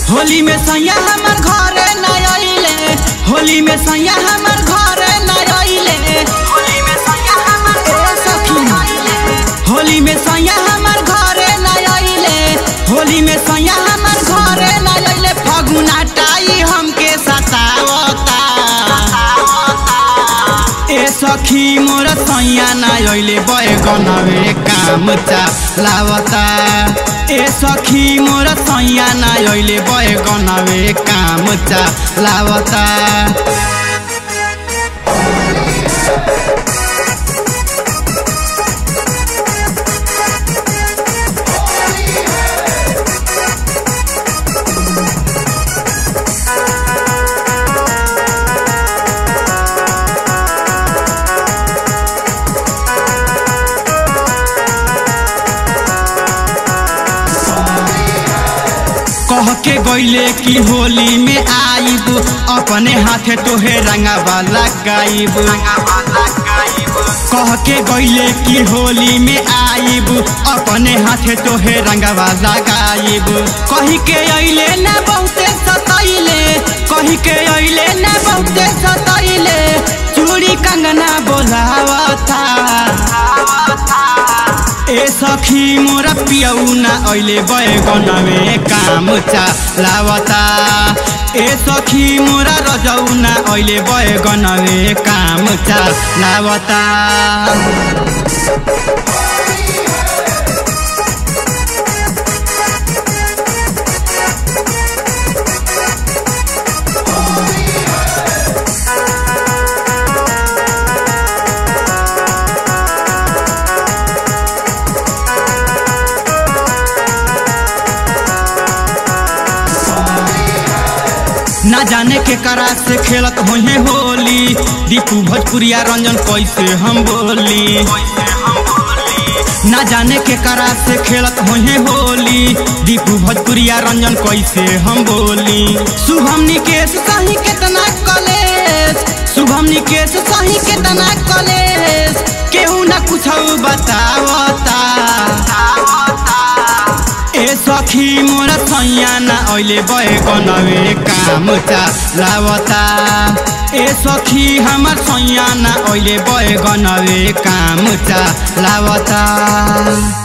होली में सैया हमर घरे न आइले होली में सैया हमर घरे न आइले होली में सैया हमर ए सखी होली में सैया हमर घरे न आइले होली में सैया हमर घरे न आइले फगुना टाई हमके सतावता ए सखी मोर सैया ना अइले बैगनवे काम चालावता ए सखी मोर सैया ना अइले बैगनवे काम चालावता कह के गईले कि होली में आइब अपने हाथे तोहे रंगावा लगाइब कह के गईले कि होली में आइब अपने हाथे तोहे रंगावा लगाइब कही के अइले ना बहुते सतैले कही के अइले ना बहुते सतैले चूड़ी कंगना बोलावता ए सखी मोरा पियौ ना अहिले बैगनवे काम चालावता ए सखी मोरा रजौ ना अहिले बैगनवे काम चालावता ना जाने के करा से खेलत होहे होली दीपू भोजपुरिया रंजन कैसे हम बोली ना जाने के करा से खेलत होहे होली दीपू भोजपुरिया रंजन कैसे हम बोली शुभम निकेश सही केतना कलेश शुभम निकेश सही केतना कलेश केहू ना कुछ बतावता ए सखी मोरा सैया ना अहिले बैगनवे काम चालावता ए सखी हमर सैया ना अहिले बैगनवे काम चालावता